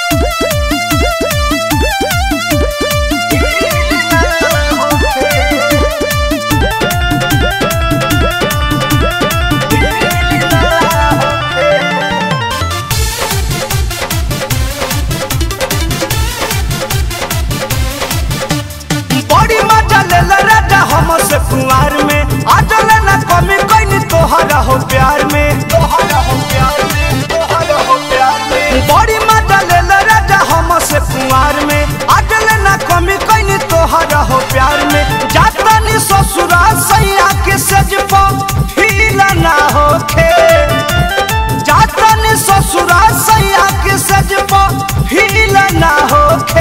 बड़ी मजा लेल राजा हम से कुंवार में आजल न कमी कहीं तोहरा हो प्यार में तोहरा हो प्यार में तोहरा हो प्यार में बड़ी मजा लेल राजा हम से कुंवार में आजल न कमी कहीं तोहरा हो प्यार में जाता नी ससुरा सैया के सज हीला ना होखे जाता नी ससुरा सैया के सज हीला ना होखे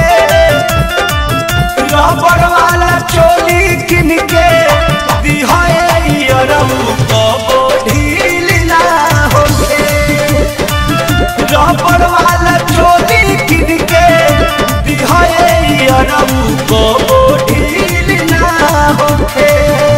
रबड़ वाला चोली किन के दिहाए अरऊ कबो ढील ना होखे रबड़ वाला चोली किन के दिहाए अरऊ कबो ढील ना होखे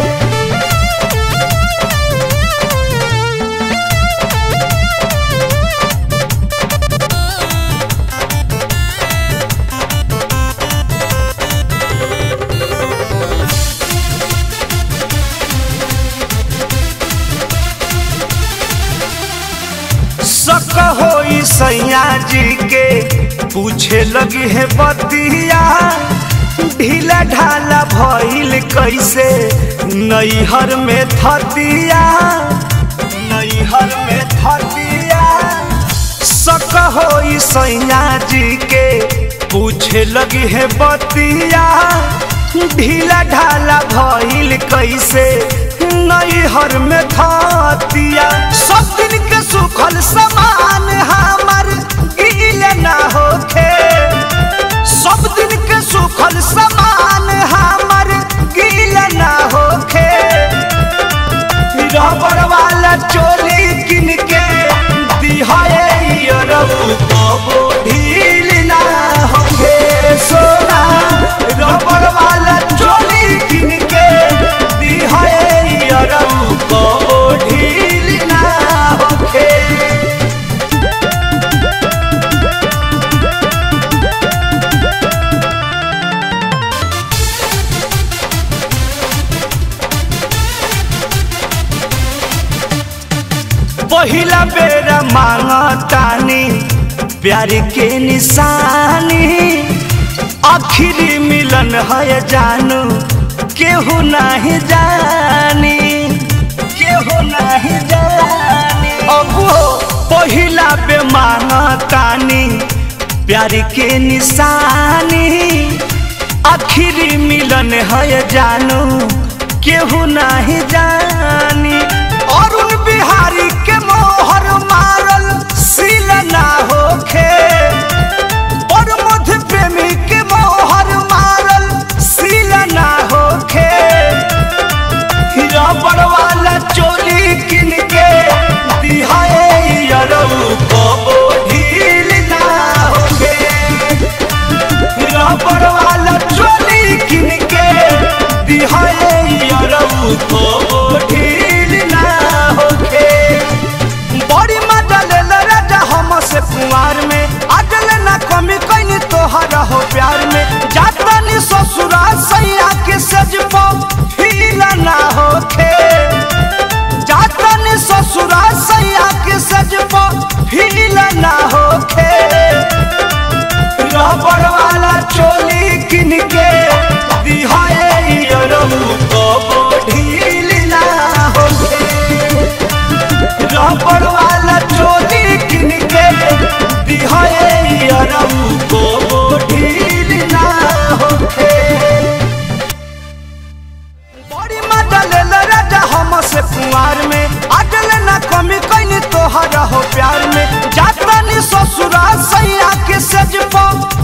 शक होई सैया जी के पूछे लगी है बतिया ढीला ढाला भइल कैसे नैहर में थतिया नैहर में थतिया शक होई सैया जी के पूछे लगी है बतिया ढीला ढाला भइल कैसे नैहर में थतिया सब दिन के सुखल समान हमर गील ना होखे सब दिन के सुखल समान हमर गील ना होखे रबड़ वाला चोली किन के दिहाए अरऊ कबो ढील ना होखे सोना रबड़ वाला चोली किन के दिहाए अरऊ कबो ढील ना होखे पहिला बेरा मांगतानी प्यार के निशानी आखिरी मिलन है जानू केहू नहीं जानी केहू नहीं जानी अब पहिला बे मांगतानी प्यार के निशानी आखिरी मिलन है जानू केहू नहीं जानी अरुण बिहारी के मोहर मारल सील ना होखे और मध्य प्रेमी के मोहर मारल सील ना होखे रबड़ वाला चोली किन के दिहाए अरऊ कबो ढील ना होखे रबड़ वाला चोली किन के दिहाए अरऊ कबो ढील ना होखे बड़ी मजा लेल राजा हम से कुंवार में अजल ना कमी कहीं तोहरा हो प्यार में जाता नी ससुरा सैया के सज हीला ना होखे जाता नी ससुरा सैया के सज हीला ना होखे रबड़ वाला चोली किन के दिहाए अरऊ कबो ढील ना होखे रबड़ वाला चोली किन के दिहाए अरऊ कबो ढील ना होखे बड़ी मजा लेल राजा हम से कुंवार में अजल न कमी कहीं तोहरा हो प्यार में जाता नी ससुरा सैया के सज